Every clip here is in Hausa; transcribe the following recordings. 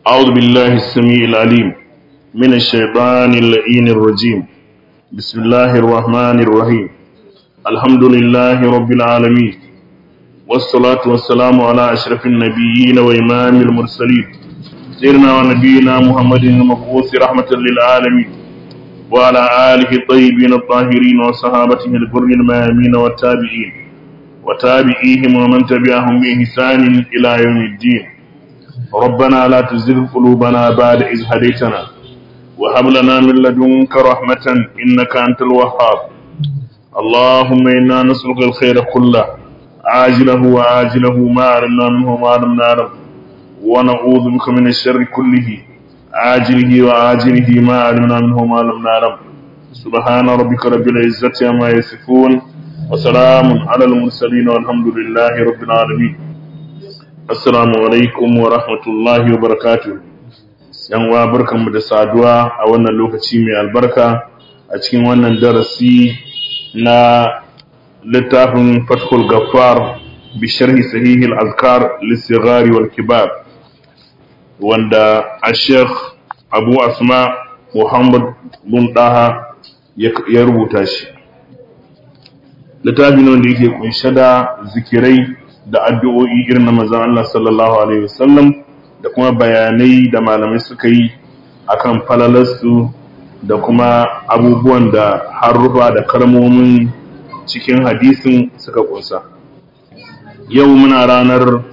أعوذ بالله السميع العليم من الشيطان اللئين الرجيم بسم الله الرحمن الرحيم الحمد لله رب العالمين والصلاة والسلام على أشرف النبيين وإمام المرسلين سيدنا ونبينا محمد المبعوث رحمة للعالمين وعلى آله الطيبين الطاهرين وصحابته البر الميامين والتابعين وتابعيهم ومن تبعهم بإحسان إلى يوم الدين ربنا لا تزغ قلوبنا بعد إذ هديتنا وهب لنا من لدنك رحمة إنك أنت الوهاب اللهم إنا نسألك الخير كله عاجله وآجله ما علمنا منه وما لم نعلم ونعوذ بك من الشر كله عاجله وآجله ما علمنا منه وما لم نعلم سبحان ربك رب العزة عما يصفون وسلام على المرسلين والحمد لله رب العالمين Assalamu alaikum wa rahmatullahi wa barakatuh. ‘Yan uwa barkanmu da saduwa a wannan lokaci mai albarka a cikin wannan darasi na littafin Fathul Gaffar bi sharhi sahihi al-azkar lissigari wal kibar wanda a Sheikh Abu Asma Muhammad bin Daha ya rubuta shi. Littafin wanda yake kunshe da zikirai da addu'o'i irin na manzon Allah sallallahu alaihi wasallam da kuma bayanai da malamai suka yi akan falalarsu da kuma abubuwan da harufa da kalmomin cikin hadisin suka kunsa yau muna ranar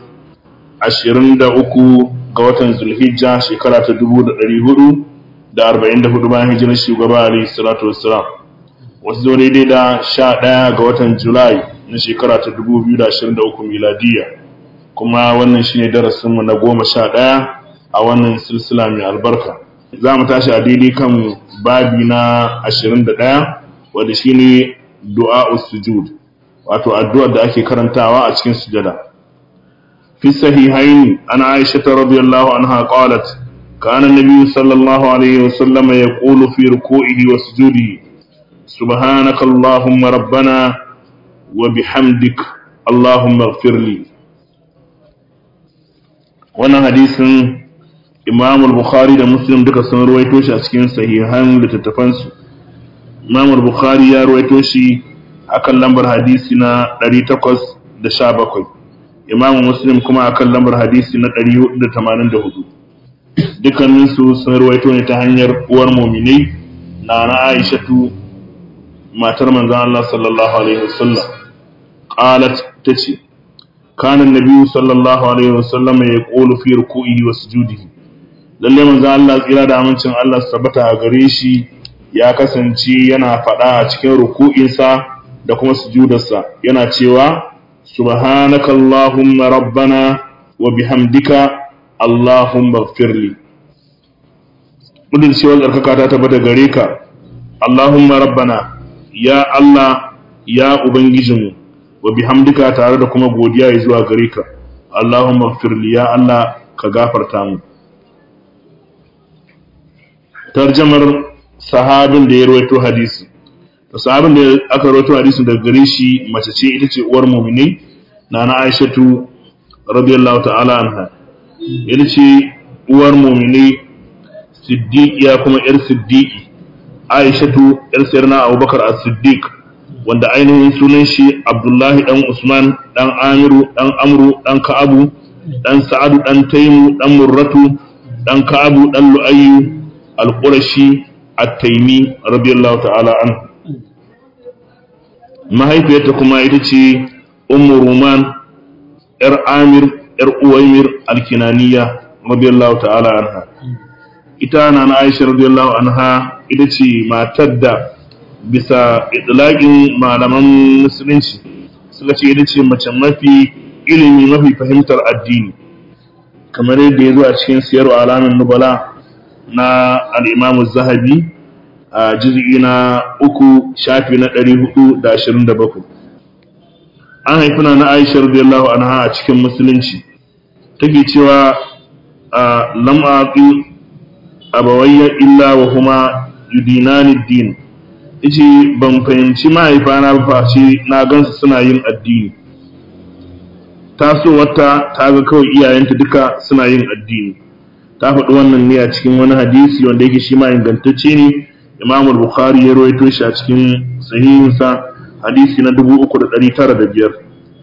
23 ga watan zulhijja shekara ta 1444 bayan hijirar shugaba alaihi salatu wassalam wasu zo daidai da 11 ga watan julai na shekara ta 2023 miladiya kuma wannan shine darasinmu na goma sha ɗaya a wannan silsila mai albarka za mu tashi a daidai kan babi na 21 wanda shine du'a sujud wato addu'ar da ake karantawa a cikin sujada fi sahihaini ana aisha radiyallahu anha qalat kana an-nabiy sallallahu alaihi wasallam yaqulu fi ruku'ihi wa sujudihi subhanaka allahumma rabbana وبحمدك اللهم اغفر لي wannan hadisin Imam al-Bukhari da Muslim duka sun ruwaito shi a cikin sahihan littattafan su Imam al-Bukhari ya ruwaito shi akan lambar hadisi na 817 Imam Muslim kuma akan lambar hadisi na 484 dukkanin su sun ruwaito ne ta hanyar uwar mu'minai na na Aishatu matar manzon Allah sallallahu alaihi wasallam qalat tace kana annabi sallallahu alaihi wasallam ya qulu fi ruku'ihi wa sujudihi lalle manzon Allah tsira da amincin Allah tabbata a gare shi ya kasance yana fada a cikin ruku'insa da kuma sujudarsa yana cewa subhanaka allahumma rabbana wa bihamdika allahumma ighfirli mudin cewa tsarkaka ta tabbata gare ka allahumma rabbana ya Allah ya Ubangijinmu wa bihamdika tare da kuma godiya ya zuwa gare ka Allahumma firli ya Allah ka gafarta mu tarjamar sahabin da ya rawaito hadisi to sahabin da aka rawaito hadisin daga gare shi mace ce ita ce uwar mu'mini nana Aishatu radiyallahu ta'ala anha ita ce uwar mu'mini siddiqiya kuma yar siddiqi Aishatu ‘yar sayarna Abubakar a Siddiq wanda ainihin sunan shi Abdullahi ɗan Usman ɗan Amiru ɗan Amru ɗan Ka'abu ɗan Sa'adu ɗan Taimu ɗan Murratu ɗan Ka'abu ɗan Lu'ayyu Al-Qurashi At-Taimi radiyallahu ta'ala an mahaifiyarta kuma ita ce Ummu Ruman ‘yar Amir ‘yar Uwaimir Al-Kinaniya radiyallahu ta'ala anha ita na na Aisha radiyallahu anha ita ce matar da bisa idlaƙin malaman musulunci suka ce ita ce mace mafi ilimi mafi fahimtar addini kamar yadda ya zo a cikin siyar alamin nubala na al'imamu zahabi a jizgi na uku shafi na ɗari hudu da ashirin da bakwai an haifuna na aisha radiyallahu anha a cikin musulunci take cewa a lam'aƙi abawayya illa wa kuma yudinani din yace ban fahimci mahaifana ba face na gansu suna yin addini tasowarta ta ga kawai iyayenta duka suna yin addini ta faɗi wannan ne a cikin wani hadisi wanda yake shi ma ingantacce ne Imam Bukhari ya rawaito shi a cikin sahihinsa hadisi na 3905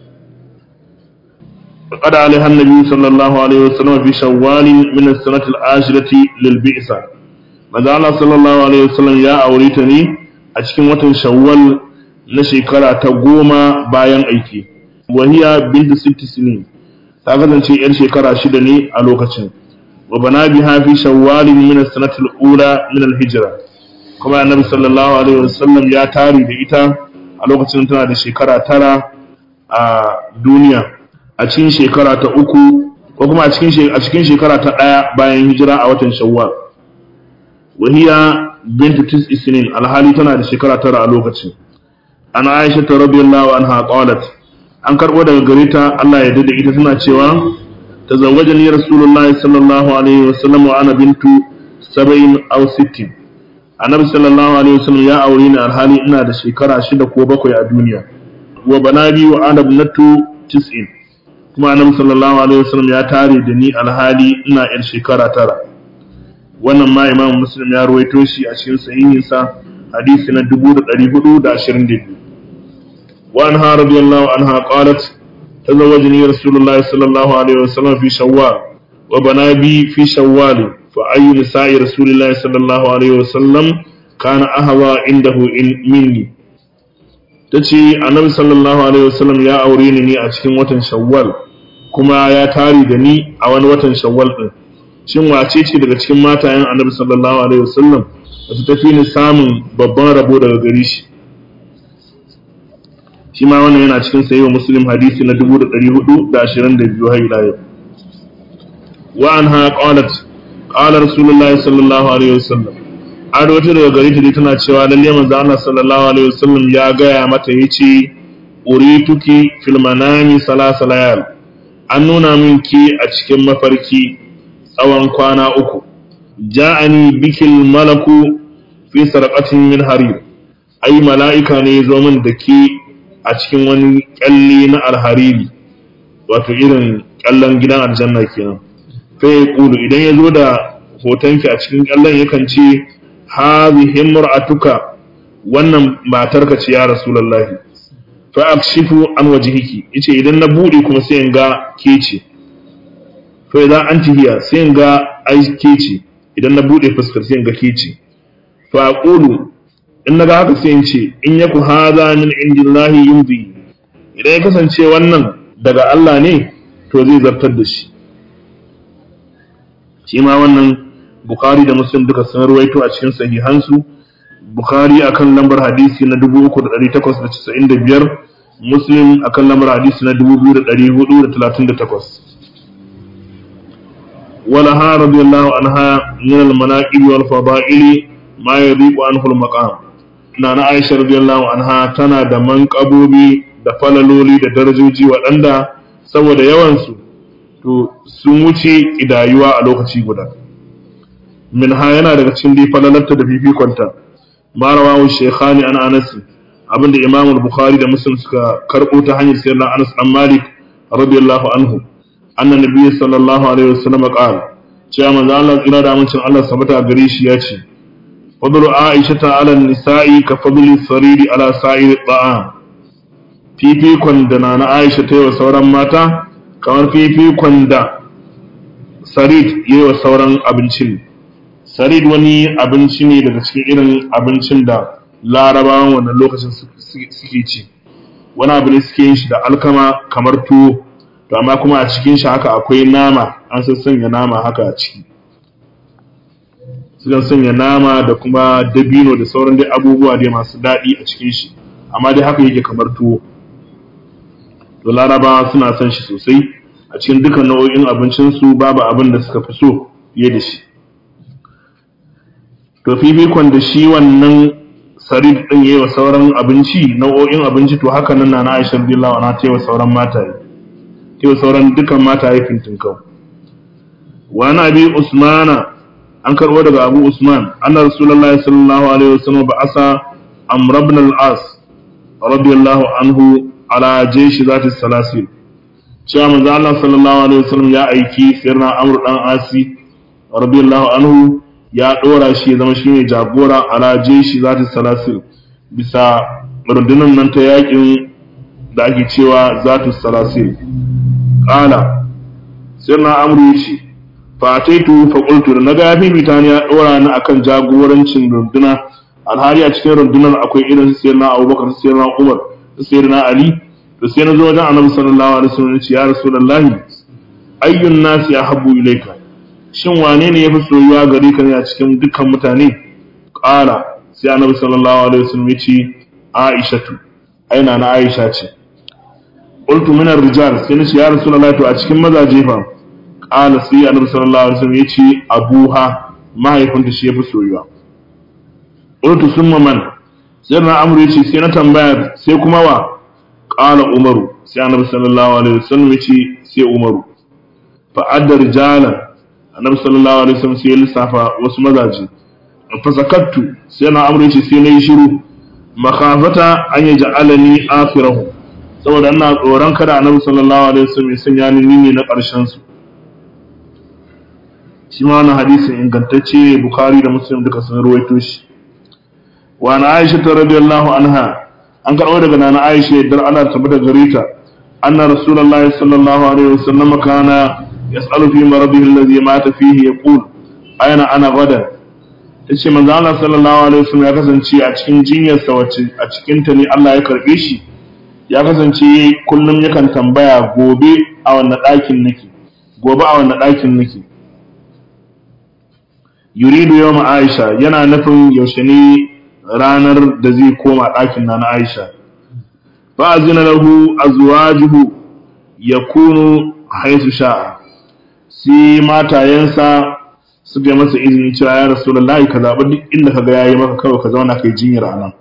فقد عليها النبي صلى الله عليه وسلم في شوال من السنة العاشرة للبئسة ماذا الله صلى الله عليه وسلم يا أوريتني أشكي وطن شوال نشكرا تقوم باين أيكي وهي بنت ست سنين تاغذن شيء إر شكرا شدني ألوكتن وبنا بها في شوال من السنة الأولى من الهجرة كما النبي صلى الله عليه وسلم يا تاري بإتا ألوكتن تنا شكرا ترى دنيا a cikin shekara ta uku ko kuma a cikin a cikin shekara ta ɗaya bayan hijira a watan shawwal wahiya bintu tis isnin alhali tana da shekara tara a lokacin ana aisha ta radiyallahu anha qalat an karbo daga gare ta Allah ya dade ita tana cewa tazawwajani rasulullahi sallallahu alaihi wasallam wa ana bintu sab'in aw sittin annabi sallallahu alaihi wasallam ya aure ni alhali ina da shekara shida ko bakwai a duniya wa banabi wa ana ibnatu tis'in kuma annabi sallallahu alaihi wasallam ya tare da ni alhali ina yar shekara tara wannan ma imam muslim ya ruwaito shi a cikin sahihinsa hadisi na 1422 wa anha radiyallahu anha qalat tazawwajani rasulullahi sallallahu alaihi wasallam fi shawwal wa bana bi fi shawwal fa ayyu nisa'i rasulillahi sallallahu alaihi wasallam kana ahwa indahu in minni tace annabi sallallahu alaihi wasallam ya aure ni ne a cikin watan shawwal kuma ya tare da ni a wani watan shawwal din shin wace ce daga cikin matayen annabi sallallahu alaihi wasallam da su tafi ni samun babban rabo daga gare shi shi ma wannan yana cikin sayyid muslim hadisi na 1422 har ila yau wa anha qalat qala rasulullahi sallallahu alaihi wasallam an wata daga gare ta tana cewa lalle manzo Allah sallallahu alaihi wasallam ya gaya mata yace urituki fil manami salasa layal an nuna min ki a cikin mafarki tsawon kwana uku ja'ani bikil malaku fi sarqatin min harir ai mala'ika ne ya zo min da ke a cikin wani kyalle na alhariri wato irin kyallen gidan aljanna kenan fa ya kulu idan ya zo da hotonki a cikin kyallen yakan ce hadhihi imra'atuka wannan matarka ce ya rasulullahi fa akshifu an wajhiki yace idan na bude kuma sai in ga ke ce fa idan anti hiya sai in ga ai ke ce idan na bude fuskar sai in ga ke ce fa aqulu in naga haka sai in ce in yaku hadha min indillahi yumdi idan ya kasance wannan daga Allah ne to zai zartar da shi shi ma wannan Bukhari da Muslim duka sun ruwaito a cikin sahihansu Bukhari akan lambar hadisi na 3895 Muslim akan lambar hadisi na 2438 ولها رضي الله عنها من المناقب والفضائل ما يضيق عنه المقام نانا عائشة رضي الله عنها تنا da manƙabobi da falaloli da darajoji waɗanda saboda yawansu to sun wuce idayuwa a lokaci guda min ha yana daga cikin dai falalarta da fifikonta ma rawahu shaykhani an anas abinda imam al-bukhari da muslim suka karbo ta hanyar sayyidina anas dan malik radiyallahu anhu anna nabiy sallallahu alaihi wasallam qala cewa manzo Allah tsira da amincin Allah sabata gare shi ya ce fadlu aisha ta ala nisa'i ka fadli sariri ala sa'ir ta'am fifikon da na aisha ta yi wa sauran mata kamar fifikon da sarid yi wa sauran abincin sarid wani abinci ne daga cikin irin abincin da larabawan wannan lokacin suke ci wani abu ne suke yin shi da alkama kamar tuwo to amma kuma a cikin shi haka akwai nama an san sanya nama haka a ciki sukan sanya nama da kuma dabino da sauran dai abubuwa dai masu daɗi a cikin shi amma dai haka yake kamar tuwo to larabawa suna son shi sosai a cikin dukkan nau'o'in abincinsu babu abin da suka fi so fiye da shi to fifikon da shi wannan sarid din yayi wa sauran abinci nau'o'in abinci to haka nan na Aisha radiyallahu anha ta wa sauran mataye ta wa sauran dukan mataye fintinkau wa na bi usmana an karbo daga abu usman anna rasulullahi sallallahu alaihi wasallam ba'asa amr ibn al-as radiyallahu anhu ala jayshi zati salasil cewa manzo Allah sallallahu alaihi wasallam ya aiki sirna amr dan asi radiyallahu anhu ya dora shi zama shine jagora ala jeshi zati salasil bisa rundunar nan ta yakin da ake cewa zatu salasil qala sai na amru yace fa ataitu fa qultu da naga yafi bitani ya dora ni akan jagorancin runduna alhali a cikin rundunar akwai irin su sayyidina Abubakar su sayyidina Umar su sayyidina Ali to sai na zo wajen Annabi sallallahu alaihi wasallam ya ce ya Rasulullahi ayyun nasi ahabbu ilayka shin wane ne yafi soyuwa gare ka ne a cikin dukkan mutane qala sai Annabi sallallahu alaihi wasallam ya ce Aishatu aina na Aisha ce qultu min ar-rijal sai na ce ya Rasulullahi to a cikin mazaje fa qala sai Annabi sallallahu alaihi wasallam ya ce abuha mahaifinta shi yafi soyuwa qultu summa man sai na amru yace sai na tambaya sai kuma wa qala umaru sai annabi sallallahu alaihi wasallam yace sai umaru fa adda rijalan annabi sallallahu alaihi wasallam sai ya lissafa wasu mazaje fa sakattu sai na amru yace sai na yi shiru makhafata an yaj'alani akhirahu saboda ina tsoron kada annabi sallallahu alaihi wasallam ya sanya ni ne na ƙarshen su shi ma wannan hadisin ingantacce bukhari da muslim duka sun ruwaito shi wa na aisha ta radiyallahu anha an karɓo daga nana aisha yadda ana tabbata gare ta anna rasulullahi sallallahu alaihi wasallam kana yas'alu fi maradihi alladhi mata fihi yaqul ayna ana gadan tace manzo Allah sallallahu alaihi wasallam ya kasance a cikin jinyar sa wacce a cikin ta ne Allah ya karbe shi ya kasance kullum yakan tambaya gobe a wannan ɗakin nake gobe a wannan ɗakin nake yuridu yawma aisha yana nufin yaushe ne ranar da zai koma ɗakin na na Aisha. Fa'azina lahu azwajuhu ya kunu haisu sha'a, sai matayensa suka yi masa izini cewa ya rasu lallahi ka zaɓi duk inda ka ga yayi maka kawai ka zauna kai jinyar a nan.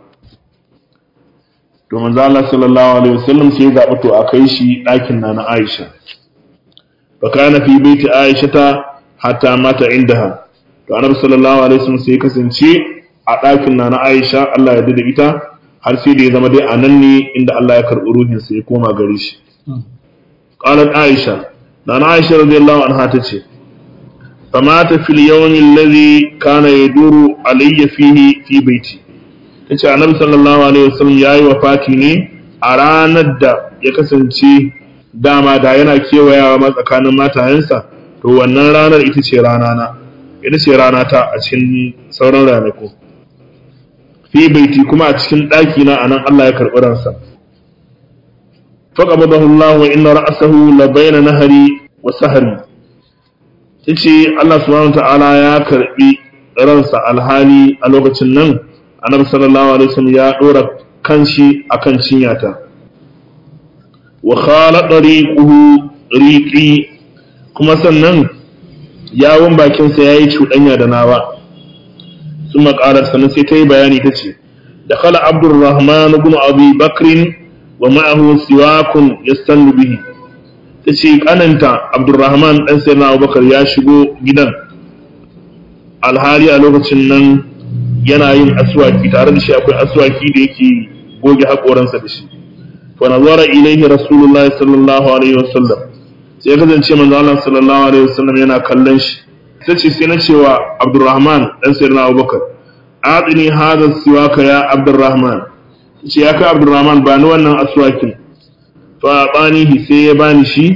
To manzo Allah sallallahu alaihi wasallam sai ya zaɓi to a kai shi ɗakin na na Aisha. Fa kana fi baiti Aisha ta hatta mata indaha. To Annabi sallallahu alaihi wasallam sai ya kasance a ɗakin na na Aisha Allah ya da ita har sai da ya zama dai a nan ne inda Allah ya karɓi ruhinsa ya koma gare shi. Qalat Aisha na na Aisha radiyallahu anha ta ce famata fil yawmi alladhi kana yaduru alayya fihi fi baiti tace annabi sallallahu alaihi wasallam yayi wafati ne a ranar da ya kasance dama da yana kewayawa ma tsakanin matayensa to wannan ranar ita ce rana na ita ce rana ta a cikin sauran ranaku fi baiti kuma a cikin ɗaki na anan Allah ya karɓi ransa faqabadahu Allah wa inna ra'sahu la bayna nahari wa sahari tace Allah subhanahu ta'ala ya karɓi ransa alhali a lokacin nan annabi sallallahu alaihi wasallam ya dora kanshi akan cinyata wa khala tariquhu riqi kuma sannan yawon bakinsa yayi cuɗanya da nawa ثم قالت سنة سيتي بياني تشي دخل عبد الرحمن بن أبي بكر ومعه سواك يستن به تشي أنت عبد الرحمن أن سيدنا أبو بكر ياشبو جدا alhali a lokacin nan yana yin aswaki tare da shi akwai aswaki da yake goge haƙoransa da shi fa nazara ilaihi rasulullahi sallallahu alaihi wasallam sai ya kasance manzo Allah sallallahu alaihi wasallam yana kallon shi ta ce sai na cewa abdurrahman ɗan sayyidina abubakar aɗini hadha siwaka ya abdurrahman ta ce ya kai abdurrahman ba ni wannan aswakin fa banihi sai ya bani shi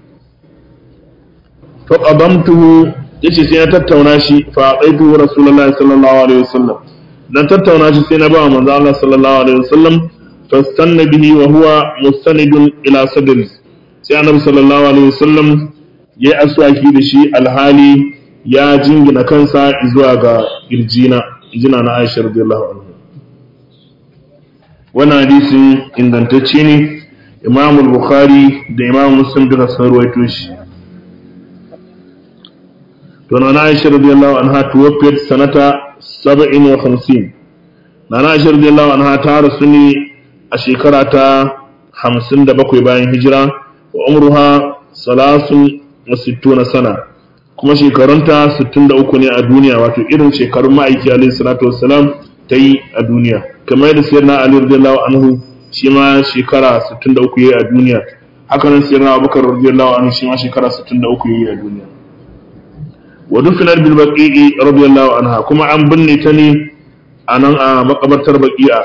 fa qadamtuhu yace sai na tattauna shi fa qaitu rasulullahi sallallahu alaihi wasallam dan tattauna shi sai na ba manzo Allah sallallahu alaihi wasallam fastanna bihi wa huwa mustanidun ila sadri sai annabi sallallahu alaihi wasallam yayi aswaki da shi alhali ya jingina kansa zuwa ga irjina jina na Aisha radiyallahu anha wannan hadisi ingantacce ne Imam Bukhari da Imam Muslim duka sun ruwaito shi to na Aisha radiyallahu anha tuwaffiyat sanata 57 na Aisha radiyallahu anha ta rasu ne a shekara ta 57 bayan hijira wa umruha salasun wa sittuna sana kuma shekarunta 63 ne a duniya wato irin shekarun ma'aiki alaihi salatu wassalam ta yi a duniya kamar yadda sayyidina ali radiyallahu anhu shi ma shekara 63 yayi a duniya haka nan sayyidina abubakar radiyallahu anhu shi ma shekara 63 yayi a duniya wa dufinat bil baqi'i radiyallahu anha kuma an binne ta ne a nan a makabartar baqi'a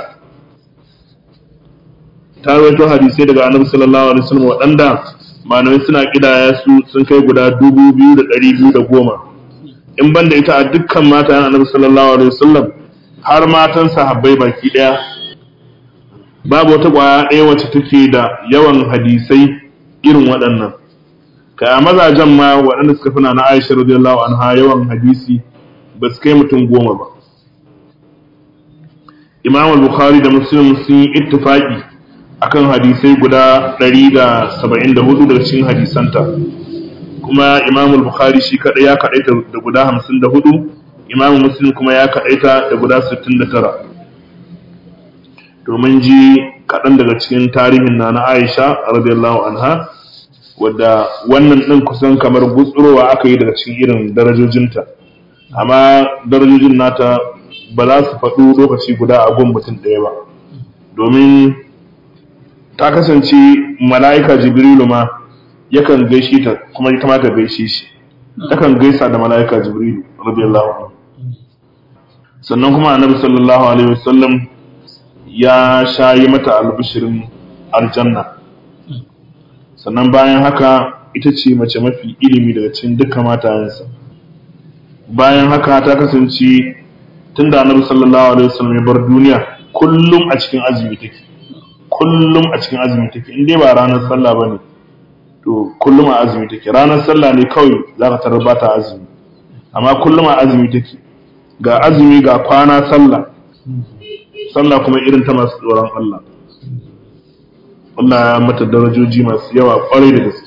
ta rawaito hadisai daga annabi sallallahu alaihi wasallam waɗanda malamai suna kidaya su sun kai guda dubu biyu da ɗari biyu da goma in ban da ita a dukkan mata annabi sallallahu alaihi wasallam har matan sahabbai baki ɗaya babu wata ƙwaya ɗaya wacce take da yawan hadisai irin waɗannan ka mazajen ma waɗanda suka fina na Aisha radiyallahu anha yawan hadisi ba su kai mutum goma ba Imam al-Bukhari da Muslim sun yi ittifaqi akan hadisai guda 174 daga cikin hadisanta kuma Imam al-Bukhari shi kadai ya kadaita da guda 54 Imam Muslim kuma ya kadaita da guda 69 domin ji kaɗan daga cikin tarihin na na Aisha radiyallahu anha wadda wannan ɗin kusan kamar gutsurowa aka yi daga cikin irin darajojinta amma darajojin nata ba za su faɗo lokaci guda a gun mutum ɗaya ba domin ta kasance mala'ika jibrilu ma yakan gaishe ta kuma ita ma ta gaishe shi takan gaisa da mala'ika jibrilu radiyallahu anhu sannan kuma annabi sallallahu alaihi wasallam ya shayi mata albishirin aljanna sannan bayan haka ita ce mace mafi ilimi daga cikin duka matayensa bayan haka ta kasance tun da annabi sallallahu alaihi wasallam ya bar duniya kullum a cikin azumi take kullum a cikin azumi take in dai ba ranar sallah bane to kullum a azumi take ranar sallah ne kawai za ka tarar ba ta azumi amma kullum a azumi take ga azumi ga kwana sallah sallah kuma irin ta masu tsoron Allah Allah ya mata darajoji masu yawa kwarai da gaske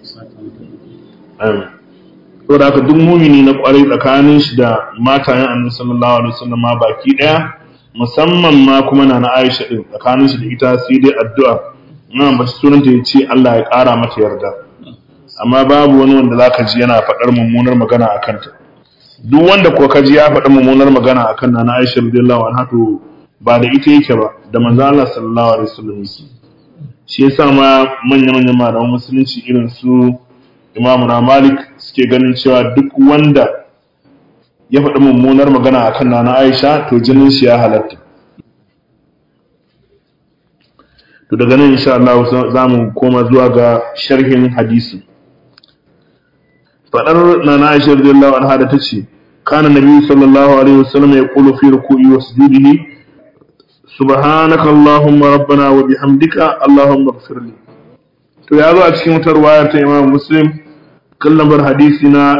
amin to da haka duk mumini na kwarai tsakanin shi da matayen annabi sallallahu alaihi wasallam ma baki daya musamman ma kuma na na Aisha din tsakanin shi da ita sai dai addu'a ina ba sunanta yace Allah ya kara mata yarda amma babu wani wanda zaka ji yana faɗar mummunar magana akan ta duk wanda ko ka ji ya faɗi mummunar magana akan na na Aisha radiyallahu anha to ba da ita yake ba da manzo Allah sallallahu alaihi wasallam yake shi yasa ma manya-manyan malaman musulunci irin su imamu na malik suke ganin cewa duk wanda ya faɗi mummunar magana a kan nana aisha to jinin shi ya halatta to daga nan insha Allah za mu koma zuwa ga sharhin hadisi faɗar nana aisha radiyallahu anha da tace kana nabi sallallahu alaihi wasallam ya qulu fi ruku'i wa sujudihi subhanaka allahumma rabbana wa bihamdika allahumma ighfir li to ya zo a cikin wata ruwaya ta imam muslim kan lambar hadisi na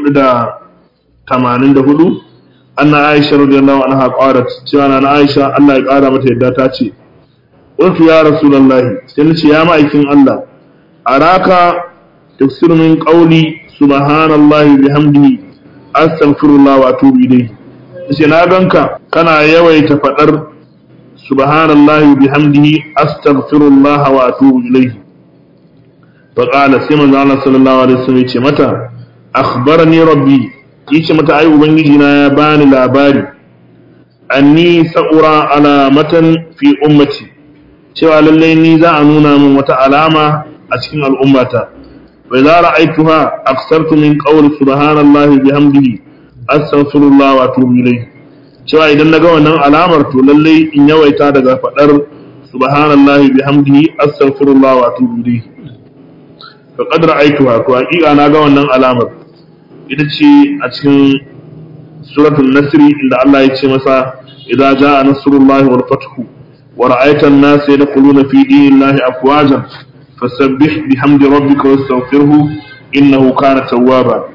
484 anna aisha radiyallahu anha qalat cewa na aisha Allah ya kara mata yadda ta ce qultu ya rasulullahi sai nace ya ma'aikin Allah araka tafsir min qawli subhanallahi bihamdihi astaghfirullah wa atubu ilayhi sai na ganka kana yawaita fadar subhanallahi bihamdihi astaghfirullah wa atubu ilayhi فقال سيما الله صلى الله عليه وسلم يce mata akhbarani rabbi yace mata ai ubangiji na ya bani labari anni sa'ura alamatan fi ummati cewa lalle ni za a nuna min wata alama a cikin al'ummata wa idza ra'aytuha aksartu min qawli subhanallahi bihamdihi astaghfirullah wa atubu ilayhi cewa idan naga wannan alamar to lalle in yawaita daga fadar subhanallahi bihamdihi astaghfirullah wa atubu ilayhi faqad ra'aytuha to haƙiƙa na ga wannan alamar ita ce a cikin suratul nasr inda Allah ya ce masa idza jaa nasrullahi wal fathu wa ra'aita an-nasa yadkhuluna fi dinillahi afwajan fasabbih bihamdi rabbika wastaghfirhu innahu kana tawwaba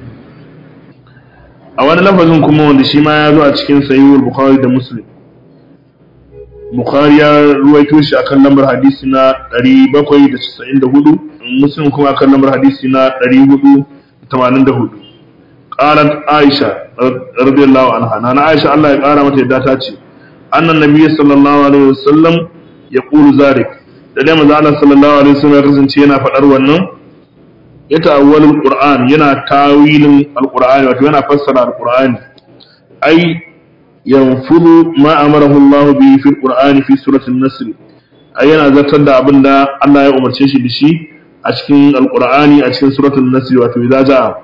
a wani lafazin kuma wanda shi ma ya zo a cikin sahihul bukhari da muslim bukhari ya ruwaito shi akan lambar hadisi na 794 muslim kuma akan lambar hadisi na 484 qalat aisha radiyallahu anha nana aisha Allah ya kara mata yadda ta ce annan nabiyyi sallallahu alaihi wasallam yaqulu zalik da dai manzo Allah sallallahu alaihi wasallam ya kasance yana fadar wannan ya ta'awwal alquran yana tawilin alqur'ani wato yana fassara alqur'ani ai yanfudu ma amarahu Allah bi fi alqur'ani fi surati an-nasr ai yana zartar da abinda Allah ya umarce shi da shi a cikin alqur'ani a cikin suratul nasr wato idza jaa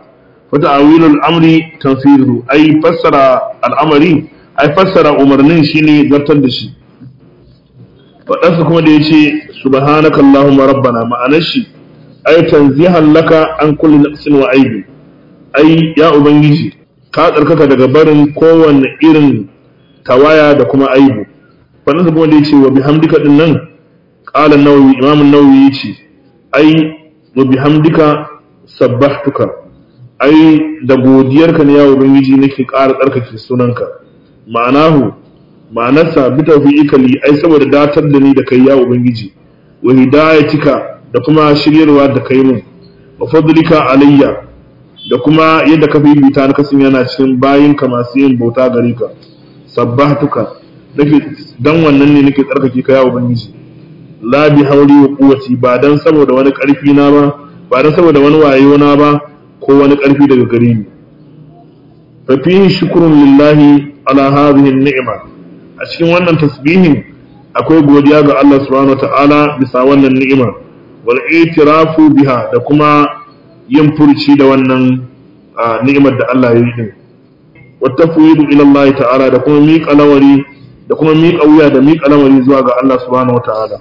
wata awilul amri tanfiru ai fassara al'amari ai fassara umarnin shine zartar da shi faɗansa kuma da ya ce subhanaka allahumma rabbana ma'anar shi ai tanzihan laka an kulli naqsin wa aibi ai ya ubangiji ka tsarkaka daga barin kowanne irin tawaya da kuma aibu faɗansa kuma da ya ce wa bihamdika din nan qala an-nawawi imam an-nawawi yace ai wa bihamdika sabbahtuka ai da godiyarka ne ya ubangiji nake ƙara tsarkake sunanka ma'anahu ma'anarsa bi tawfiqika li ai saboda datar da ni da kai ya ubangiji wa hidayatika da kuma shiryarwa da kai mun wa fadlika alayya da kuma yadda ka bibita na kasan yana cikin bayinka masu yin bauta gare ka sabbahtuka nake dan wannan ne nake tsarkake ka ya ubangiji la bi hauli wa quwwati ba dan saboda wani karfi na ba ba dan saboda wani wayo na ba ko wani karfi daga gare ni fa fihi shukrun lillahi ala hadhihi ni'ma a cikin wannan tasbihin akwai godiya ga Allah subhanahu wataala bisa wannan ni'ima wal itirafu biha da kuma yin furci da wannan ni'imar da Allah ya yi din wa tafwidu ila Allah ta'ala da kuma miƙa lawari da kuma miƙa wuya da miƙa lawari zuwa ga Allah subhanahu wataala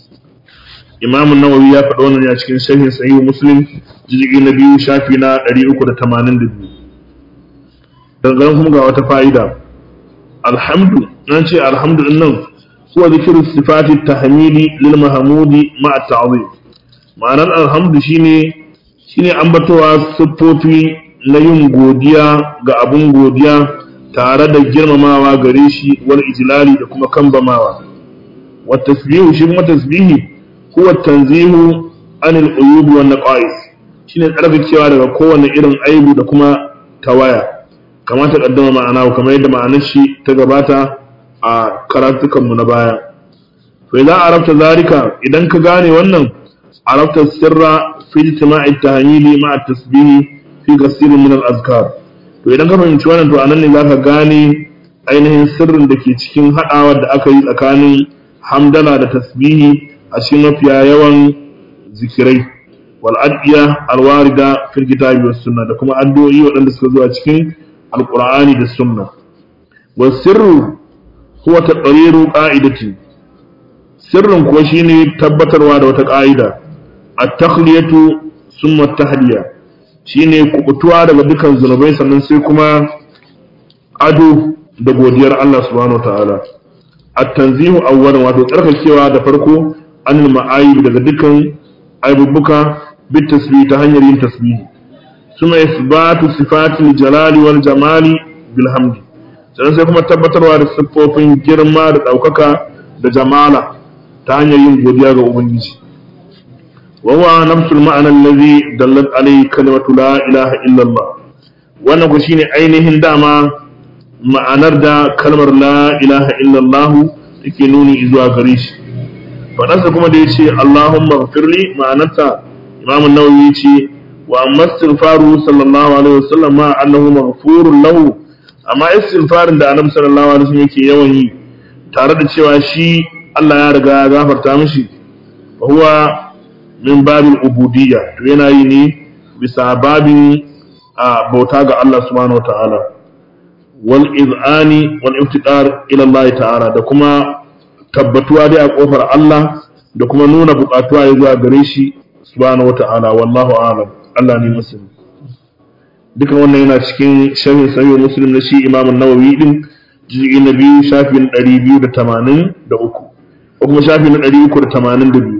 Imam Nawawi ya faɗa wannan a cikin sharhin Sahih Muslim juz'i na biyu shafi na 382 dangane kuma ga wata fa'ida alhamdu nan ce alhamdu din nan huwa zikru sifati tahmidi lil mahmudi ma'a ta'zim ma'anar alhamdu shine shine ambatowa siffofi na yin godiya ga abun godiya tare da girmamawa gare shi wal ijlali da kuma kambamawa wa tasbihu shi kuma tasbihi huwa tanzihu anil uyubi wan naqais shine tsarkakewa daga kowane irin aibu da kuma tawaya kamar ta kaddama ma'ana kamar yadda ma'anar shi ta gabata a karatukanmu na baya to idan arabta zalika idan ka gane wannan arabta sirra fi ijtima'i tahmili ma'a tasbihi fi kasirin min al-azkar to idan ka fahimci wannan to anan ne zaka gane ainihin sirrin da ke cikin hadawa da aka yi tsakanin hamdala da tasbihi a cikin mafiya yawan zikirai wal adiya alwarida fil kitabi was sunna da kuma addu'o'i waɗanda suka zo a cikin alqur'ani da sunna wa sirru huwa taqriru qa'idati sirrin kuwa shine tabbatarwa da wata ƙa'ida at-takhliyatu summa at-tahliya shine kubutuwa daga dukan zunubai sannan sai kuma ado da godiyar Allah subhanahu wataala at-tanzihu awwalan wato tsarkakewa da farko anil ma'ayib daga dukan aibubbuka bit tasbih ta hanyar yin tasbih suma isbatu sifatil jalali wal jamali bil hamdi sannan sai kuma tabbatarwa da siffofin girma da ɗaukaka da jamala ta hanyar yin godiya ga ubangiji wa huwa nafsul ma'ana allazi dallat alayhi kalimatu la ilaha illa Allah wannan ku shine ainihin dama ma'anar da kalmar la ilaha illa Allah take nuni zuwa gare shi faɗansa kuma da yace Allahumma ghfirli ma'anarta Imam an-Nawawi yace wa amma istighfaru sallallahu alaihi wasallam ma annahu maghfurun lahu amma istighfarin da annabi sallallahu alaihi wasallam yake yawan yi tare da cewa shi Allah ya riga ya gafarta mishi fa huwa min babil ubudiyya to yana yi ne bisa babin a bauta ga Allah subhanahu wataala wal iz'ani wal iftidar ila Allah ta'ala da kuma tabbatuwa dai a kofar Allah da kuma nuna bukatuwa ya zuwa gare shi subhanahu wataala wallahu a'lam Allah ne musulmi dukan wannan yana cikin sharhin sahih muslim na shi imam an-nawawi din juz'i na biyu shafi na 283 ko kuma shafi na 382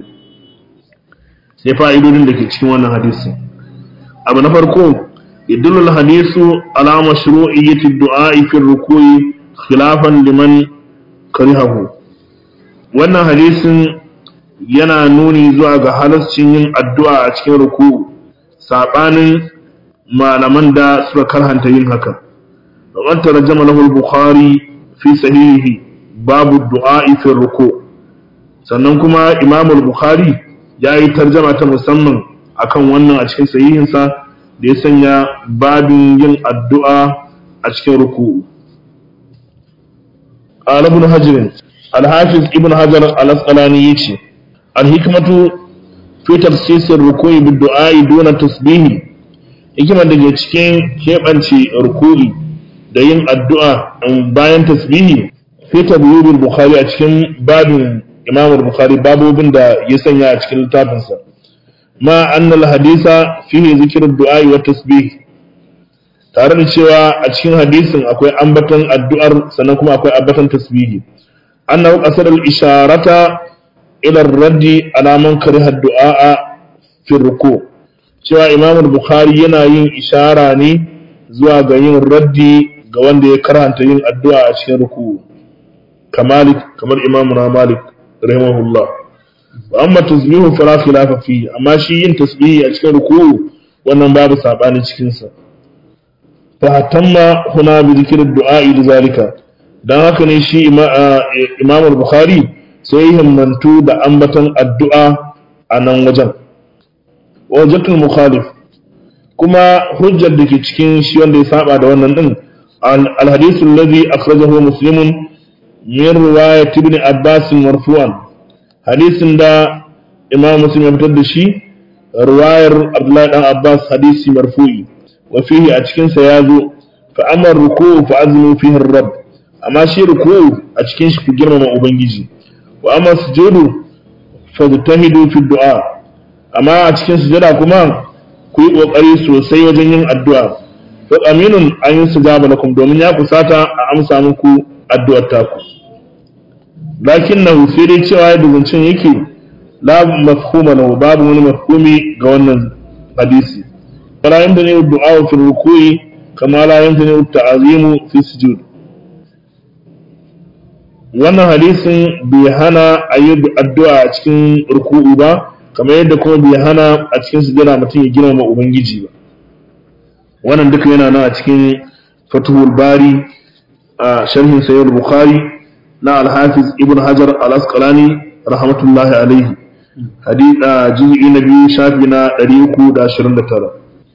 sai fa'idodin da ke cikin wannan hadisi abu na farko yadullu al-hadisu ala mashru'iyyati ad-du'a fi ar-ruku'i khilafan liman karihahu wannan hadisin yana nuni zuwa ga halascin yin addu'a a cikin ruku'u sabanin malaman da suka karhanta yin haka وقد ترجم له البخاري في صحيحه باب الدعاء في الركوع sannan kuma Imam al-Bukhari ya yi tarjama ta musamman akan wannan a cikin sahihinsa da ya sanya babin yin addu'a a cikin ruku'u قال ابن حجر الحافظ ابن حجر الأسقلاني يجي الحكمة في تخصيص الركوع بالدعاء دون تسبيح hikimar da ke cikin keɓance ruku'i da yin addu'a bayan tasbihi fi tabyibul bukhari a cikin babin imam bukhari babobin da ya sanya a cikin littafinsa ma annal hadisa fihi zikrud du'a wa tasbih tare da cewa a cikin hadisin akwai ambaton addu'ar sannan kuma akwai ambaton tasbihi annahu qasara al-isharata ila ar-raddi ala man kariha ad-du'a fi ruku cewa imam bukhari yana yin ishara ne zuwa ga yin raddi ga wanda ya karanta yin addu'a a cikin ruku kamalik kamar imam na malik rahimahullah wa amma tasbihu fala khilafa fi amma shi yin tasbihi a cikin ruku wannan babu sabani cikin sa fa tamma huna bi dhikri du'a li zalika dan haka ne shi imam al-bukhari sai himmantu da ambaton addu'a a nan wajen wajatul mukhalif kuma hujjar da ke cikin shi wanda ya saba da wannan din al-hadith alladhi akhrajahu muslimun min riwayat ibn abbas marfu'an hadisin da imam muslim ya fitar da shi riwayar abdullahi dan abbas hadisi marfu'i wa fihi a cikin sa yazo fa amma ruku'u fa azmu fihi ar-rabb amma shi ruku'u a cikin shi ku girmama ubangiji wa amma sujudu fa tahidu fi du'a amma a cikin sujada kuma ku yi kokari sosai wajen yin addu'a to aminun an yi sujaba lakum domin ya kusata a amsa muku addu'ar taku lakin na sai dai cewa yadda zancen yake la mafhuma lahu babu wani mafhumi ga wannan hadisi fala yanda ne du'a fi ruku'i kama la yanda ne ta'azimu fi sujud wannan hadisin bai hana a yi addu'a a cikin ruku'u ba kamar yadda kuma bai hana a cikin sujada mutum ya girmama ubangiji ba wannan duka yana nan a cikin fatuhul bari a sharhin sayyid bukhari na al-hafiz ibn hajar al-asqalani rahmatullahi alaihi hadida juz'i na biyu shafi na 329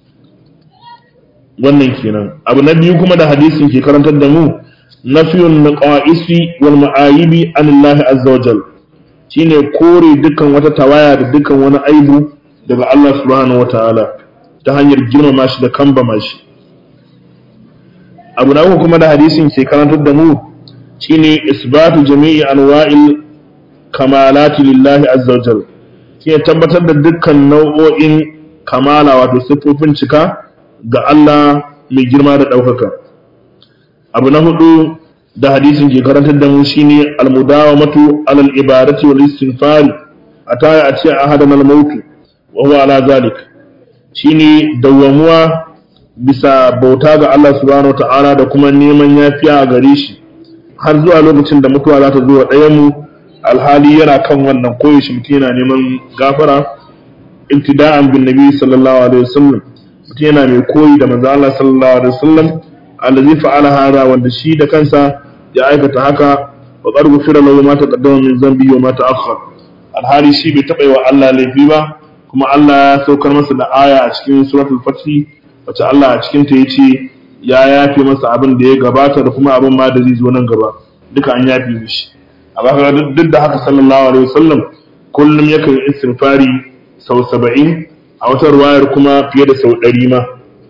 wannan kenan abu na biyu kuma da hadisin ke karantar da mu nafiyun naqaisi wal ma'ayibi anillahi azza wajal shine kore dukkan wata tawaya da dukkan wani aibu daga Allah subhanahu wataala ta hanyar girmama shi da kambama shi abu na uku kuma da hadisin ke karantar da mu shine isbatu jami'i anwa'il kamalati lillahi azza wajal shine tabbatar da dukkan nau'o'in kamala wato siffofin cika ga Allah mai girma da ɗaukaka abu na hudu da hadisin ke karantar da mu shine almudawamatu alal ibadati wal istinfari ataya a ce ahadan al mautu wa huwa ala zalik shine dawwamuwa bisa bauta ga Allah subhanahu ta'ala da kuma neman yafiya a gare shi har zuwa lokacin da mutuwa za ta zo wa ɗayan mu alhali yana kan wannan koyaushe mutum yana neman gafara ibtida'an bin nabi sallallahu alaihi wasallam mutum yana mai koyi da manzo Allah sallallahu alaihi wasallam allazi fa'ala hada wanda shi da kansa ya aikata haka wa qad ghufira lahu ma taqaddama min dhanbi wa ma ta'akhkhar alhali shi bai taba yi wa Allah laifi ba kuma Allah ya saukar masa da aya a cikin suratul fath wacce Allah a cikin ta yace ya yafe masa abin da ya gabata da kuma abin ma da zai zo nan gaba duka an yafe mishi amma kaga duk da haka sallallahu alaihi wasallam kullum yakan istighfari sau 70 a wata ruwayar kuma fiye da sau 100 ma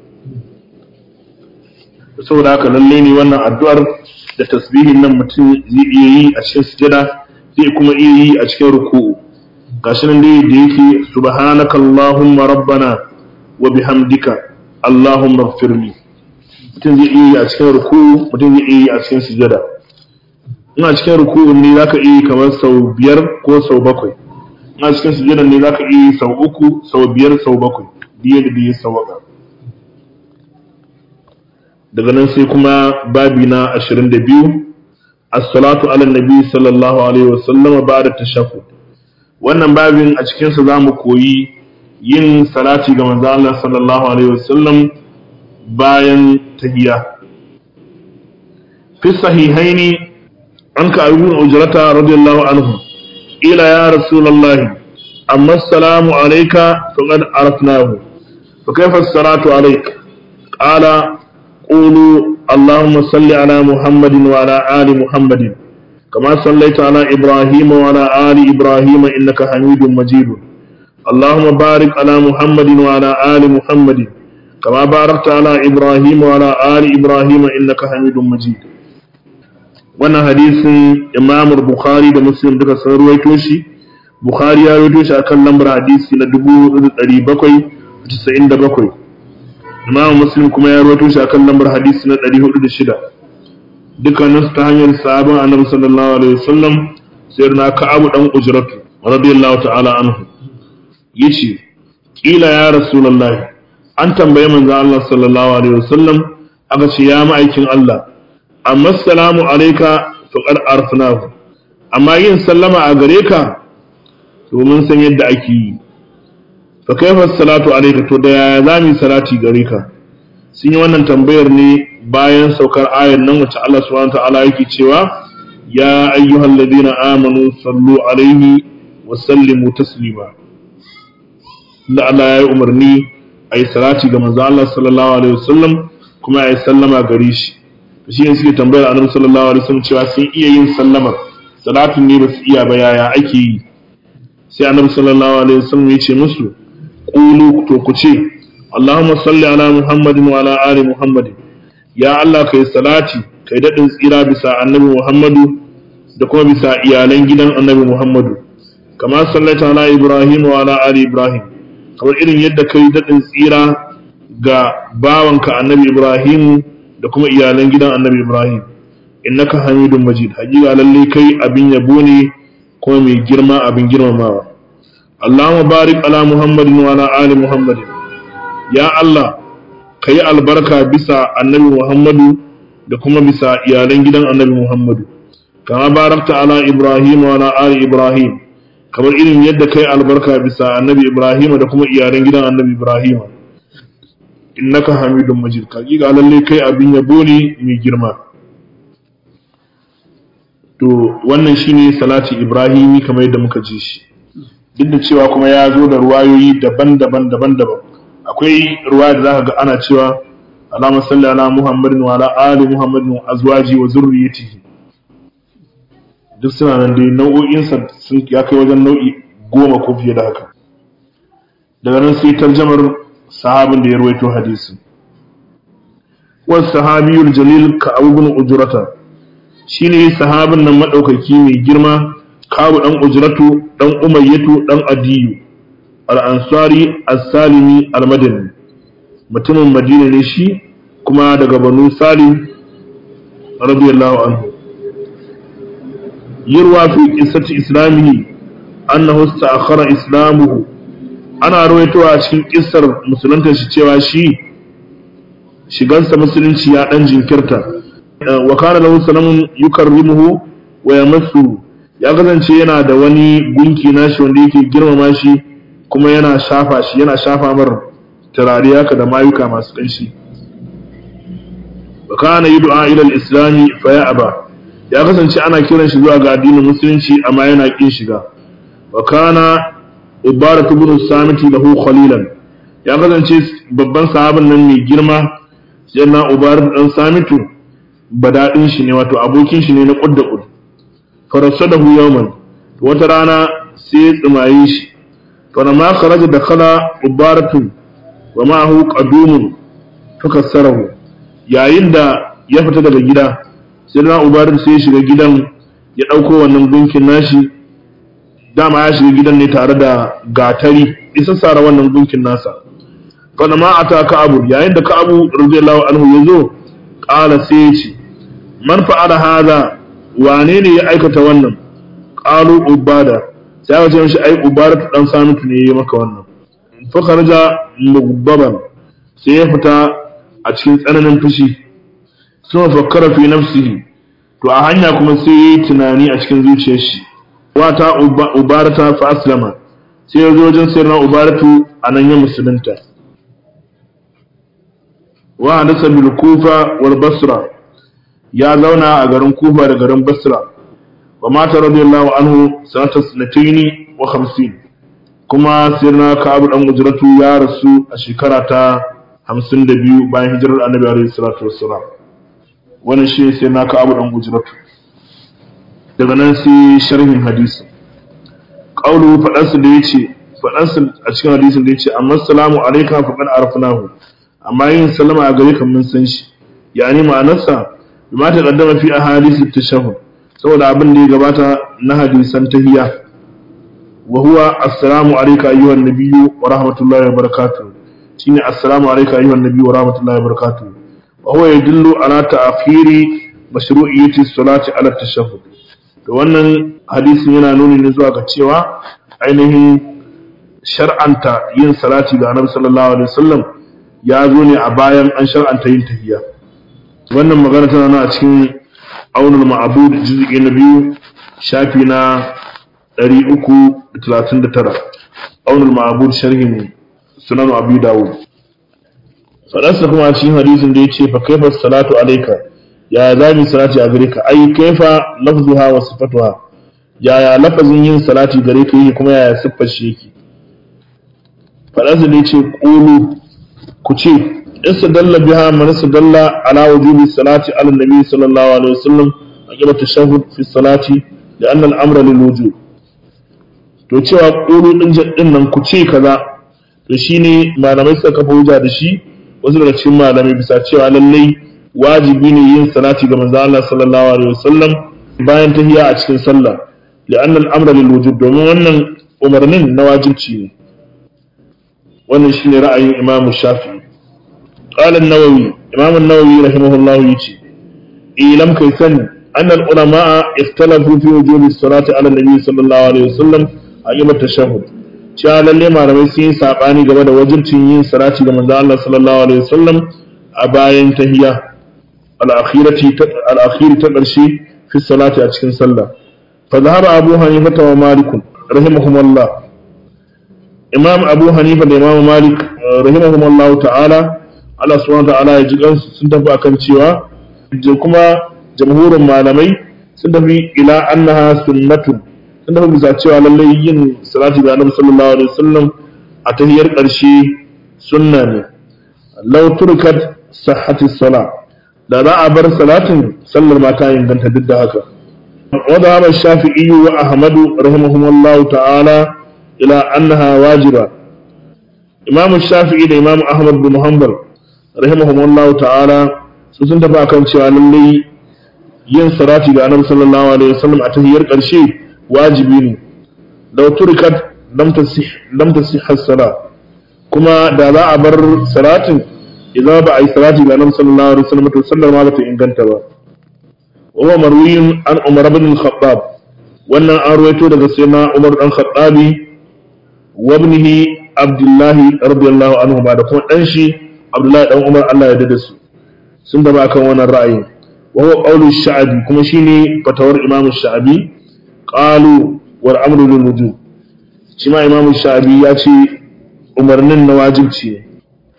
saboda haka lalle ne wannan addu'ar da tasbihin nan mutum zai iya yi a cikin sujada zai kuma iya yi a cikin ruku'u gashi nan dai da yake subhanaka allahumma rabbana wa bihamdika allahumma ighfirli mutum zai iya yi a cikin ruku'u mutum zai iya yi a cikin sujada in a cikin ruku'u ne zaka iya yi kamar sau biyar ko sau bakwai in a cikin sujada ne zaka iya yi sau uku sau biyar sau bakwai biye da biye sau bakwai daga nan sai kuma babi na 22 as-salatu ala nabi sallallahu alaihi wasallam ba'da tashahhud wannan babin a cikin sa zamu koyi yin salati ga manzo Allah sallallahu alaihi wasallam bayan tahiyya fi sahihaini an ka abu ujrata radiyallahu anhu ila ya rasulullahi amma assalamu alayka faqad arafnahu fa kayfa as-salatu alayka qala قولوا اللهم صل على محمد وعلى آل محمد كما صليت على إبراهيم وعلى آل إبراهيم إنك حميد مجيد اللهم بارك على محمد وعلى آل محمد كما باركت على إبراهيم وعلى آل إبراهيم إنك حميد مجيد wannan hadisin Imam Bukhari da Muslim duka sun ruwaito shi Bukhari ya ruwaito shi akan lambar hadisi na 4797 Imam Muslim kuma ya ruwaito shi akan lambar hadisi na 406 dukkanin su ta hanyar sahabban Annabi sallallahu alaihi wasallam sayyidina Ka'ab dan Ujratu radiyallahu ta'ala anhu yace kila ya rasulullahi an tambaye manzo Allah sallallahu alaihi wasallam aka ce ya ma'aikin Allah amma salamu alayka faqad arfnahu amma yin sallama a gare ka to mun san yadda ake yi fa kaifa salatu alayka to da yaya zamu salati gare ka sun yi wannan tambayar ne bayan saukar ayar nan wacce Allah subhanahu wa ta'ala yake cewa ya ayyuhalladhina amanu sallu alaihi wa sallimu taslima da Allah ya yi umarni a yi salati ga manzo Allah sallallahu alaihi wasallam kuma a yi sallama gare shi shi ne suke tambayar annabi sallallahu alaihi wasallam cewa sun iya yin sallamar salatin ne ba su iya ba yaya ake yi sai annabi sallallahu alaihi wasallam ya ce musu qulu to ku ce Allahumma salli ala Muhammadin wa ala ali Muhammadin ya Allah kai salati kai dadin tsira bisa annabi Muhammadu da kuma bisa iyalan gidan annabi Muhammadu kama sallaita ala Ibrahim wa ala ali Ibrahim kamar irin yadda kai daɗin tsira ga bawanka annabi Ibrahim da kuma iyalan gidan annabi Ibrahim innaka hamidun majid hakika lalle kai abin yabo ne kuma mai girma abin girmamawa Allahumma barik ala Muhammadin wa ala ali Muhammadin ya Allah kai albarka bisa annabi Muhammadu da kuma bisa iyalan gidan annabi Muhammadu kama barakta ala Ibrahim wa ala ali Ibrahim kamar irin yadda kai albarka bisa annabi Ibrahim da kuma iyalan gidan annabi Ibrahim innaka hamidun majid hakika lalle kai abin yabo ne mai girma to wannan shine salati Ibrahimi kamar yadda muka ji shi duk da cewa kuma ya zo da ruwayoyi daban-daban daban-daban akwai ruwaya da zaka ga ana cewa Allahumma salli ala Muhammadin wa ala ali Muhammadin wa azwaji wa zurriyyatihi duk suna nan dai nau'o'insa sun ya kai wajen nau'i goma ko fiye da haka daga nan sai tarjamar sahabin da ya rawaito hadisin wasu sahabiyul jalil ka abubuwan ujurata shi ne sahabin nan maɗaukaki mai girma kawo ɗan ujuratu ɗan umayyatu ɗan adiyu al'ansari as-salimi al-madani mutumin madina ne shi kuma daga banu salim radiyallahu anhu يروى في قصة إسلامه أنه استأخر إسلامه أنا رويتها cikin kissar musulunta shi cewa shi shigansa musulunci ya dan jinkirta wa kana lahu salamun yukarrimuhu wa yamassu ya kasance yana da wani gunki nashi wanda yake girmama shi kuma yana shafa shi yana shafa mar turare haka da mayuka masu kanshi wa kana yud'a ila al-islam fa ya'ba ya kasance ana kiran shi zuwa ga addinin musulunci amma yana kin shiga wa kana ibaratu ibn samiti lahu khalilan ya kasance babban sahabin nan mai girma sai na ubarat dan samitu badadin shi ne wato abokin shi ne na qudda qud farasadahu yawman wata rana sai ya tsimaye shi fa ma kharaja dakhala ubaratu wa ma'ahu qadumun fakassarahu yayin da ya fita daga gida sai na ubarin sai ya shiga gidan ya ɗauko wannan gunkin nashi dama ya shiga gidan ne tare da gatari isa sara wannan gunkin nasa fana ma ata ka'abu yayin da ka'abu radiyallahu anhu ya zo ƙala sai ya ce man fa'ala hadha wane ne ya aikata wannan qalu ubada sai ya ce mishi ai ubada dan samitu ne ya maka wannan fa kharaja mugbaban sai ya fita a cikin tsananin fushi sun fakkara fi nafsihi to a hanya kuma sai yi tunani a cikin zuciyar shi wata ubarata fa aslama sai ya zo wajen sayarwa ubaratu a nan ya musulunta wa hadasa bil kufa wal basra ya zauna a garin kufa da garin basra wa mata radiyallahu anhu sanata sanataini wa hamsin kuma sayarwa ka'abu dan ujratu ya rasu a shekara ta hamsin da biyu bayan hijirar annabi alaihi salatu wassalam wannan shi sai na ka abu dan ujratu daga nan sai sharhin hadisi qawlu fadansu da yace fadansu a cikin hadisin da yace amma assalamu alayka faqad arafnahu amma yin sallama a gare ka mun san shi yani ma'anarsa bima ta kaddama fi ahadith at-tashahhud saboda abin da ya gabata na hadisan tahiyya wa huwa assalamu alayka ayyuhan nabiyyu wa rahmatullahi wa barakatuh shine assalamu alayka ayyuhan nabiyyu wa rahmatullahi wa barakatuh wa huwa yadullu ala ta'khiri mashru'iyyati as-salati ala at-tashahhud to wannan hadisin yana nuni ne zuwa ga cewa ainihin shar'anta yin salati ga annabi sallallahu alaihi wasallam ya zo ne a bayan an shar'anta yin tahiyya wannan magana tana nan a cikin aunul ma'bud juz'i na biyu shafi na 339 aunul ma'bud sharhin sunan abu dawud fadarsa kuma a cikin hadisin da yace fa kaifa salatu alayka ya zami salati a gare ka ai kaifa lafzuha wa sifatuha ya ya lafazin yin salati gare ka yake kuma ya siffar shi yake fadarsa da yace qulu ku ce istadalla biha man istadalla ala wujubi salati ala nabi sallallahu alaihi wasallam aqiba tashahhud fi salati لأن الأمر للوجوب to cewa ƙulu ɗin din nan ku ce kaza to shine malamai suka kafa hujja da shi wasu daga cikin malamai bisa cewa lallai wajibi ne yin salati ga manzo Allah sallallahu alaihi wasallam bayan tahiyya a cikin sallah li'anna al-amra lil wujub domin wannan umarnin na wajibci ne wannan shine ra'ayin Imam Shafi'i qala an-Nawawi Imam an-Nawawi rahimahullahu yace ilam kai sani أن العلماء اختلفوا في وجوب الصلاة على النبي صلى الله عليه وسلم أيام التشهد cewa lalle malamai sun yi saɓani game da wajibcin yin salati ga manzo Allah sallallahu alaihi wasallam a bayan tahiyya al-akhirati al-akhiri ta ƙarshe fi salati a cikin sallah fa zahaba Abu Hanifa wa Malik rahimahumullah Imam Abu Hanifa da Imam Malik rahimahumullah ta'ala Allah subhanahu wa ta'ala ya ji sun tafi akan cewa kuma jamhurin malamai sun tafi ila annaha sunnatun sun tafi bisa cewa lallai yin salati ga annabi sallallahu alaihi wasallam a tahiyar ƙarshe sunna ne law turkat sahhati sala da za a bar salatin sallar ma ta inganta duk da haka وذهب الشافعي وأحمد رحمهم الله تعالى إلى أنها واجبة إمام الشافعي da إمام أحمد بن حنبل رحمهم الله تعالى sun tafi akan cewa lallai yin salati ga annabi sallallahu alaihi wasallam a tahiyar ƙarshe wajibi ne law turikat lam tasih lam tasih as-sala kuma da za a bar salatin idan ba a yi salati ga annabi sallallahu alaihi wasallam to sallar ma ba ta inganta ba wa huwa marwiyun an umar ibn al-khattab wannan an ruwaito daga sayyidina umar dan khattabi wa ibnihi abdullah radiyallahu anhu ba da kuma dan shi abdullahi dan umar Allah ya dade su sun da kan wannan ra'ayin وهو قول الشعبي كما شيني فتور إمام الشعبي قالوا والأمر للوجوب شما إمام الشعبي ياتي umarnin na wajibci ne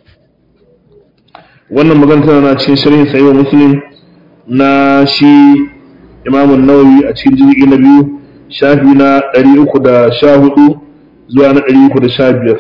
wannan magana tana na cikin sharhin sahih muslim na shi imam an-nawawi a cikin juz'i na biyu shafi na 314 zuwa na 315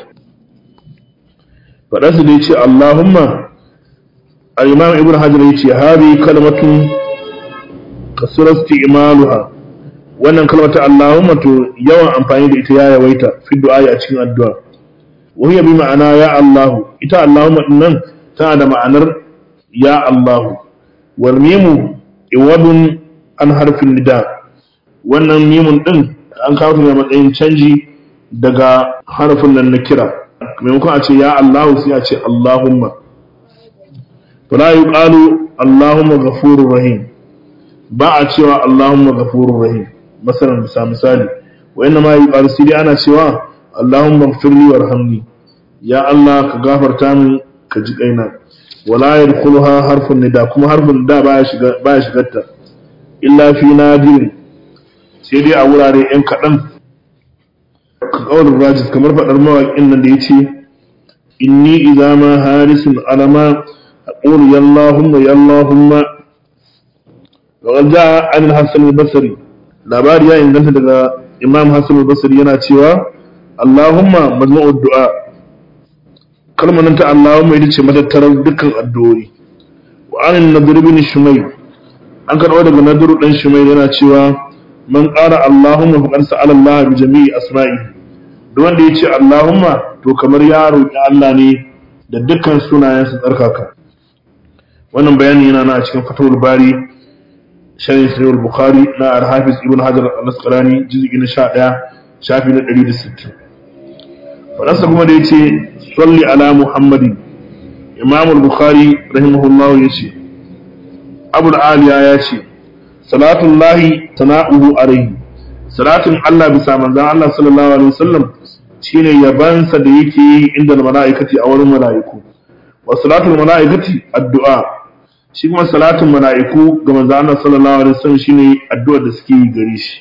faɗa su da yace Allahumma al-imam ibn hajar yace hadi kalmatun kasura isti'maluha wannan kalmata Allahumma to yawan amfani da ita ya yawaita fi du'a a cikin addu'a wa hiya bi ma'ana ya Allah ita Allahumma nan tana da ma'anar ya Allah wal mimu iwadun an harfin nida wannan mimun din an kawo ta matsayin canji daga harfin nan na kira maimakon a ce ya Allah sai a ce Allahumma fala yuqalu Allahumma ghafurur rahim ba a cewa Allahumma ghafurur rahim masalan bisa misali wa inna ma yuqalu sai dai ana cewa Allahumma ighfirli warhamni ya Allah ka gafarta min ka ji kaina wala yadkhuluha harfun nida kuma harfun nida baya shiga baya shigarta illa fi nadir sai dai a wurare yan kadan ka kaulin rajis kamar fadar mawaƙin nan da yace inni idza ma harisun alama aqulu ya Allahumma ya Allahumma wa jaa an al-hasan al-basri labari ya inganta daga imam hasan al-basri yana cewa Allahumma majmu'ud du'a kalmar nan ta Allahumma ita ce matattarar dukkan addu'o'i wa anin nadir bin shumay an karɓo daga nadir dan shumay yana cewa man qala Allahumma faqad sa'ala Allah bi jami'i asma'i duk wanda yace Allahumma to kamar ya roki Allah ne da dukkan sunayensa tsarkaka wannan bayani yana na cikin fatawul bari sharhi sahih bukhari na al-hafiz ibn hajar al-asqalani juz'i na 11 shafi na 160 fadansa kuma da yace salli ala muhammadin imam al-bukhari rahimahullahu yace abul aliya yace salatullahi sana'uhu alayhi salatun Allah bisa manzon Allah sallallahu alaihi wasallam shine yabansa da yake yi inda mala'ikati a wurin mala'iku wa salatul mala'ikati addu'a shi kuma salatun mala'iku ga manzon Allah sallallahu alaihi wasallam shine addu'a da suke yi gare shi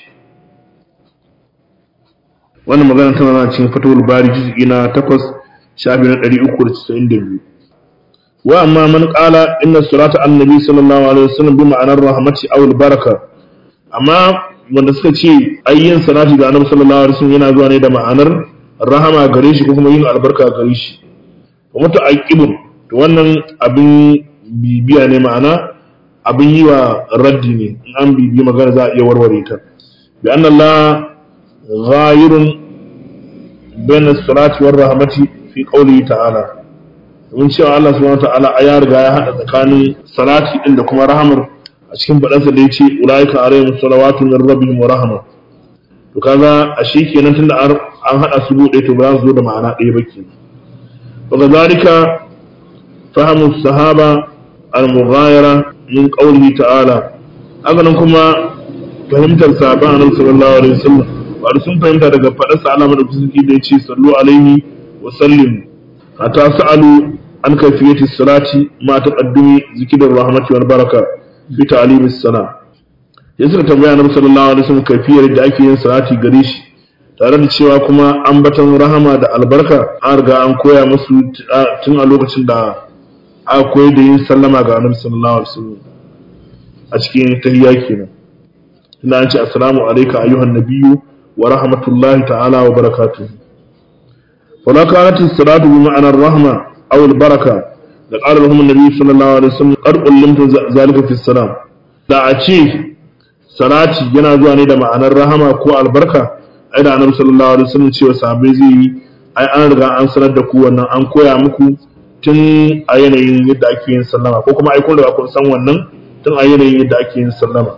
wannan magana tana nan cikin fatawul bari juz'i na 8 shafi na 392 wa amma man qala inna salata annabi sallallahu alaihi wasallam bi ma'anar rahmati aw al baraka amma wanda suka ce ayyin salati ga annabi sallallahu alaihi wasallam yana zuwa ne da ma'anar rahama gare shi ko kuma yin albarka gare shi wa muta'aqqibun to wannan abin bibiya ne ma'ana abin yi wa raddi ne in an bibi magana za a iya warware ta bi anna Allah ghayirun bain as-salati war rahmati fi qawlihi ta'ala mun cewa Allah subhanahu wa ta'ala ya riga ya hada tsakanin salati din da kuma rahamar a cikin faɗansa da ya ce ulaika alaihim salawatu min rabbihim wa rahma to kaga a shi kenan tunda an hada su bude to ba za su zo da ma'ana ɗaya ba kenan wa kadhalika fahamu sahaba al-mughayara min qawlihi ta'ala haka nan kuma fahimtar sahaban annabi sallallahu alaihi wasallam ba sun fahimta daga faɗarsa Allah madaukakin da ya ce sallu alaihi wa sallim hatta sa'alu an kayfiyati salati ma taqaddumi zikrir rahmati wal baraka bi ta'limis sana ya suka tambaya annabi sallallahu alaihi wasallam kafiyar da ake yin salati gare shi tare da cewa kuma ambaton rahama da albarka an riga an koya musu tun a lokacin da aka koyar da yin sallama ga annabi sallallahu alaihi wasallam a cikin tahiyya kenan ina an ce assalamu alayka ayyuhan nabiyyu wa rahmatullahi ta'ala wa barakatuh فلا كانت الصلاة بمعنى الرحمة أو البركة لقال لهم النبي صلى الله عليه وسلم قد علمت ذلك في السلام da a ce salati yana zuwa ne da ma'anar rahama ko albarka ai da annabi sallallahu alaihi wasallam cewa sahabbai zai yi ai an riga an sanar da ku wannan an koya muku tun a yanayin yadda ake yin sallama ko kuma ai kun riga kun san wannan tun a yanayin yadda ake yin sallama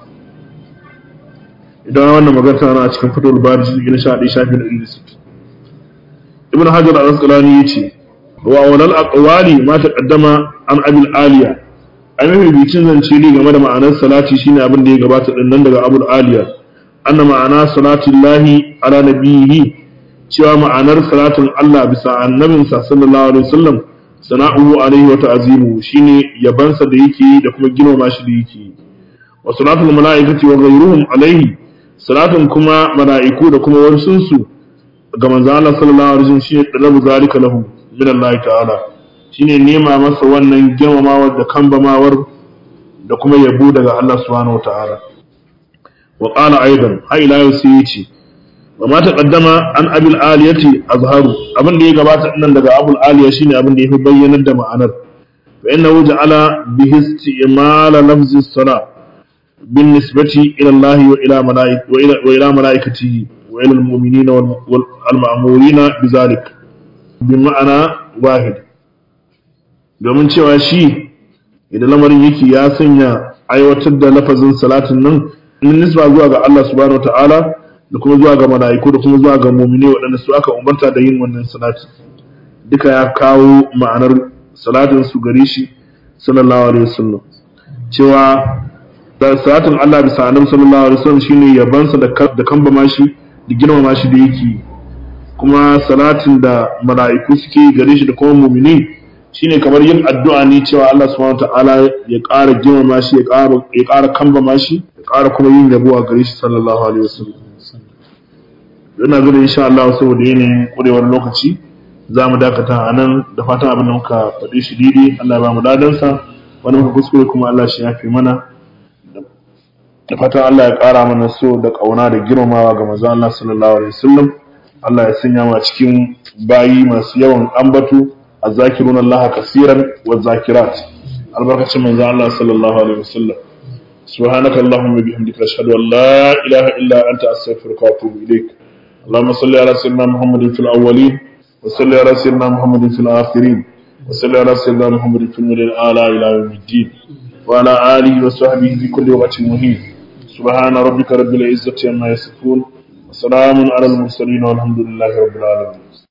idan wannan magana tana a cikin fitul bari shi na 11 shafi na 160 ibn hajar al-asqalani yace wa walal aqwali ma taqaddama an abil aliya ai mafi bicin zance ne game da ma'anar salati shine abin da ya gabata din nan daga abul aliya anna ma'ana salatillahi ala nabiyhi cewa ma'anar salatin Allah bisa annabinsa sallallahu alaihi wasallam sana'uhu alaihi wa ta'zimu shine yabansa da yake yi da kuma girmama shi da yake yi wa salatul mala'ikati wa ghayruhum alaihi salatin kuma mala'iku da kuma warsunsu ga manzo Allah sallallahu alaihi wasallam shine talabu zalika lahu min Allah ta'ala shine nema masa wannan girmamawar da kambamawar da kuma yabo daga Allah subhanahu wataala wa qala aidan ha ila yau sai yace wa ma taqaddama an abil aliyati azharu abin da ya gabata nan daga abul aliya shine abin da yafi bayyanar da ma'anar fa innahu ja'ala bihi isti'mal lafzi as-salat بالنسبة إلى الله وإلى ملائكة وإلى, وإلى ملائكته وإلى المؤمنين والمأمورين بذلك بمعنى واحد domin cewa shi idan lamarin yake ya sanya aiwatar da lafazin salatin nan in nisba zuwa ga Allah subhanahu wataala da kuma zuwa ga mala'iku da kuma zuwa ga mu'mini waɗanda su aka umarta da yin wannan salati duka ya kawo ma'anar salatin su gare shi sallallahu alaihi wasallam cewa da salatin Allah bisa annabi sallallahu alaihi wasallam shine yabansa da da kambama shi da girmama shi da yake kuma salatin da mala'iku suke gare shi da kuma mu'mini shine kamar yin addu'a ne cewa Allah subhanahu wataala ya ƙara girmama shi ya ƙara ya ƙara kambama shi ya ƙara kuma yin yabo a gare shi sallallahu alaihi wasallam ina gani insha Allah saboda yanayin kurewar lokaci za mu dakata a nan da fatan abin da muka faɗi shi daidai Allah ya ba mu dadansa wani muka kuskure kuma Allah shi ya fi mana da fatan Allah ya ƙara mana so da ƙauna da girmamawa ga manzo Allah sallallahu alaihi wasallam Allah ya sanya mu cikin bayi masu yawan ambatu azzakiruna Allah kaseeran wa zakirat albarkacin manzo Allah sallallahu alaihi wasallam سبحانك اللهم وبحمدك أشهد أن لا إله إلا أنت أستغفرك وأتوب إليك اللهم صل على سيدنا محمد في الأولين وصل على سيدنا محمد في الآخرين wa sallallahu ala sayyidina muhammadin fil milal ala ila yawmiddin wa ala alihi wa sahbihi fi kulli waqtin muhin subhana rabbika rabbil izzati amma yasifun wa salamun ala al mursalin walhamdulillahi rabbil alamin